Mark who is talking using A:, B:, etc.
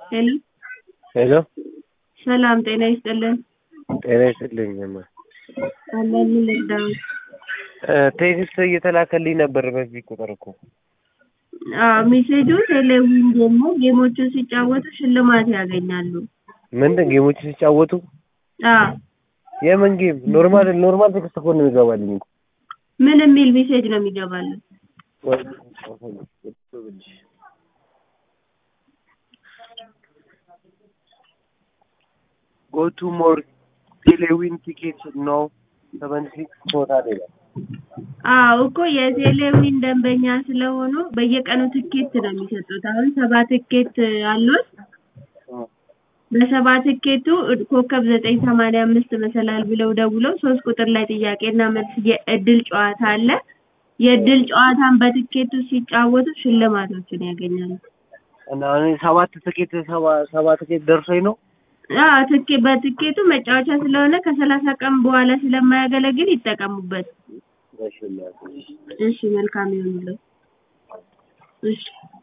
A: ሄሎ
B: ሄሎ
A: ሰላም ጤና ይስጥልን።
B: ጤና ይስጥልኝ። እማ
A: አለን ምን ልርዳዎት?
B: ቴክስት እየተላከልኝ ነበር በዚህ ቁጥር እኮ
A: አዎ ሜሴጁ ቴሌቪዥን ጌም ነው። ጌሞቹን ሲጫወቱ ሽልማት ያገኛሉ።
B: ምንድን ጌሞች ሲጫወቱ
A: አዎ
B: የምን ጌም? ኖርማል ኖርማል ቴክስት እኮ ነው የሚገባልኝ እኮ
A: ምን የሚል ሜሴጅ ነው የሚገባልን?
B: ጎ ቱ ሞር ቴሌዊን ቲኬት ነው ሰቨን ሲክስ ቶታል ይላል።
A: አዎ እኮ የቴሌቪዥን ደንበኛ ስለሆኑ በየቀኑ ትኬት ነው የሚሰጡት። አሁን ሰባ ትኬት አሉት። በሰባ ትኬቱ ኮከብ ዘጠኝ ሰማንያ አምስት መሰላል ብለው ደውለው ሶስት ቁጥር ላይ ጥያቄና መልስ የእድል ጨዋታ አለ። የእድል ጨዋታን በትኬቱ ሲጫወቱ ሽልማቶችን ያገኛሉ።
B: እና እኔ ሰባት ትኬት ሰባ ሰባ ትኬት ደርሶኝ ነው
A: አዎ ትኬ በትኬቱ መጫወቻ ስለሆነ ከሰላሳ ቀን በኋላ ስለማያገለግል ይጠቀሙበት። እሺ መልካም ይሁንልዎት። እሺ